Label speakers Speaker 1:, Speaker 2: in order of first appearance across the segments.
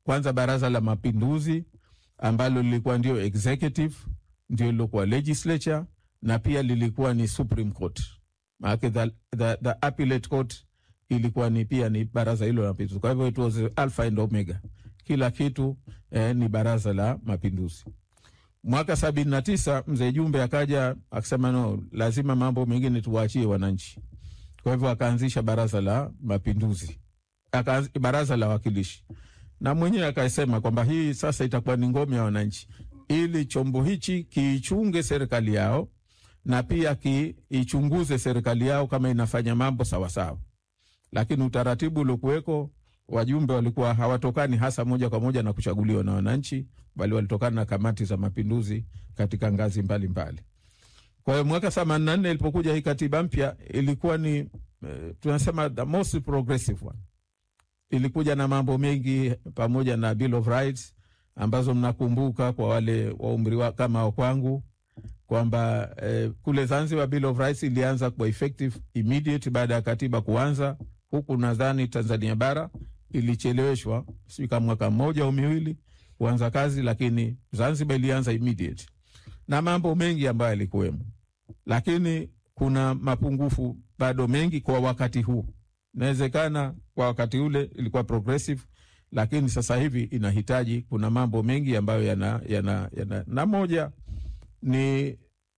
Speaker 1: kwanza baraza la mapinduzi ambalo lilikuwa ndio executive, ndio lilokuwa legislature na pia lilikuwa ni Supreme Court. Maanake the, the, the appellate court ilikuwa ni pia ni baraza hilo la mapinduzi. Kwa hivyo it was alpha and omega, kila kitu eh, ni baraza la mapinduzi. Mwaka sabini na tisa mzee Jumbe akaja akasema no, lazima mambo mengine tuwaachie wananchi. Kwa hivyo akaanzisha baraza la mapinduzi, akaanz, baraza la wakilishi, na mwenyewe akasema kwamba hii sasa itakuwa ni ngome ya wananchi, ili chombo hichi kiichunge serikali yao na pia kiichunguze serikali yao kama inafanya mambo sawasawa. Lakini utaratibu uliokuweko, wajumbe walikuwa hawatokani hasa moja kwa moja na kuchaguliwa na wananchi, bali walitokana na kamati za mapinduzi katika ngazi mbalimbali. Kwa hiyo mwaka themanini na nne ilipokuja hii katiba mpya ilikuwa ni eh, tunasema the most progressive one. Ilikuja na mambo mengi pamoja na Bill of Rights ambazo mnakumbuka kwa wale wa umri wa kama wa kwangu kwamba eh, kule Zanzibar Bill of Rights ilianza kwa effective immediate baada ya katiba kuanza. Huku nadhani Tanzania bara ilicheleweshwa sijui kama mwaka mmoja au miwili kuanza kazi, lakini Zanzibar ilianza immediate na mambo mengi ambayo yalikuwemo, lakini kuna mapungufu bado mengi kwa wakati huu. Inawezekana kwa wakati ule ilikuwa progressive, lakini sasa hivi inahitaji, kuna mambo mengi ambayo yana, yana, yana na moja ni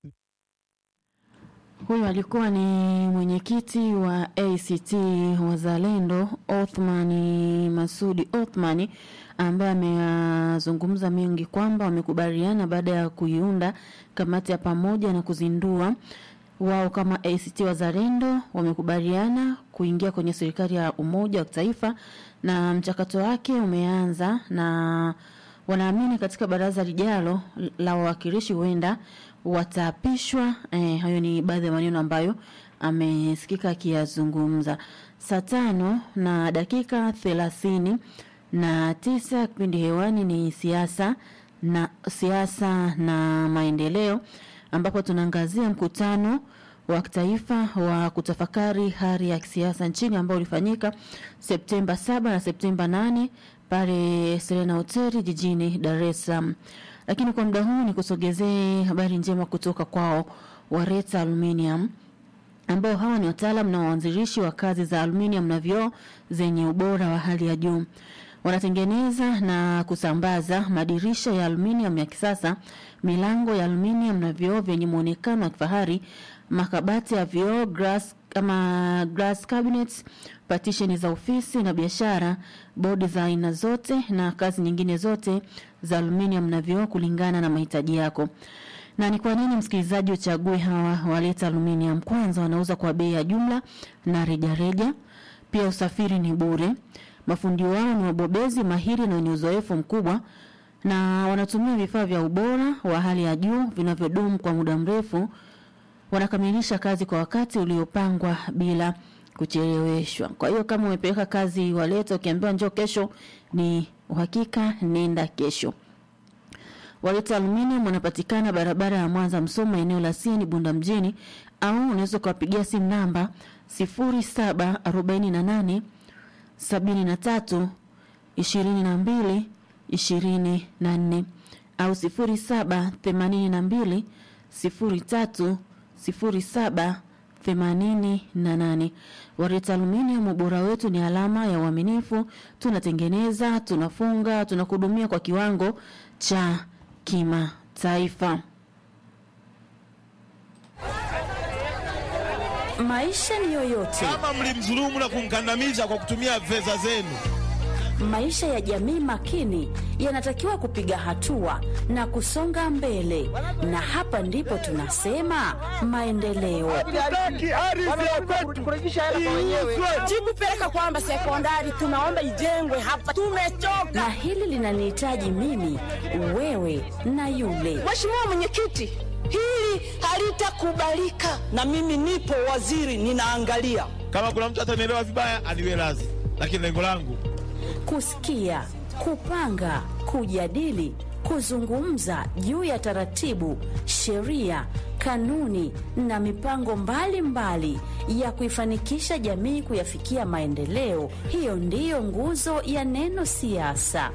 Speaker 2: Huyu alikuwa ni mwenyekiti wa ACT Wazalendo Othmani Masudi Othmani ambaye ameyazungumza mengi kwamba wamekubaliana baada ya kuiunda kamati ya pamoja na kuzindua wao kama ACT Wazalendo wamekubaliana kuingia kwenye serikali ya umoja wa kitaifa na mchakato wake umeanza na wanaamini katika baraza lijalo la wawakilishi huenda wataapishwa. Eh, hayo ni baadhi ya maneno ambayo amesikika akiyazungumza. Saa tano na dakika thelathini na tisa kipindi hewani ni siasa na siasa na maendeleo, ambapo tunaangazia mkutano wa kitaifa wa kutafakari hali ya kisiasa nchini ambao ulifanyika Septemba saba na Septemba nane pale Serena Hoteli jijini Dar es Salaam. Lakini kwa muda huu ni kusogezee habari njema kutoka kwao Wareta Aluminium ambao hawa ni wataalam na waanzilishi wa kazi za aluminium na vioo zenye ubora wa hali ya juu. Wanatengeneza na kusambaza madirisha ya aluminium ya kisasa, milango ya aluminium na vioo vyenye muonekano wa kifahari, makabati ya vioo, glass kama glass cabinets, partition za ofisi na biashara, bodi za aina zote na kazi nyingine zote za aluminium na vioo kulingana na mahitaji yako. Na ni kwa nini msikilizaji uchague hawa waleta aluminium? Kwanza wanauza kwa bei ya jumla na rejareja, pia usafiri ni bure. Mafundi wao ni wabobezi mahiri na wenye uzoefu mkubwa, na wanatumia vifaa vya ubora wa hali ya juu vinavyodumu kwa muda mrefu. Wanakamilisha kazi kwa wakati uliopangwa bila kucheleweshwa. Kwa hiyo kama umepeleka kazi waleta, ukiambiwa njoo kesho, ni uhakika, nenda kesho. Waleta Aluminium wanapatikana barabara ya Mwanza Msoma, eneo la Sieni Bunda mjini, au unaweza kuwapigia simu namba 0748 73 22 24 au 0782 03 07 88. Wareta Aluminium, ubora wetu ni alama ya uaminifu. Tunatengeneza, tunafunga, tunakuhudumia kwa kiwango cha kimataifa.
Speaker 3: Maisha ni yoyote,
Speaker 4: kama mlimdhulumu na kumkandamiza kwa kutumia fedha zenu.
Speaker 3: maisha ya jamii makini yanatakiwa kupiga hatua na kusonga mbele, na hapa ndipo tunasema maendeleo.
Speaker 5: Jikupeleka kwamba sekondari tunaomba ijengwe hapa, tumechoka.
Speaker 3: Na hili linanihitaji mimi, wewe na yule.
Speaker 5: Mheshimiwa Mwenyekiti, hili halitakubalika, na mimi nipo waziri, ninaangalia.
Speaker 4: Kama kuna mtu atanielewa vibaya, aniwe radhi, lakini lengo langu
Speaker 3: Kusikia, kupanga, kujadili, kuzungumza juu ya taratibu, sheria, kanuni na mipango mbalimbali mbali ya kuifanikisha jamii kuyafikia maendeleo. Hiyo ndiyo nguzo ya neno siasa.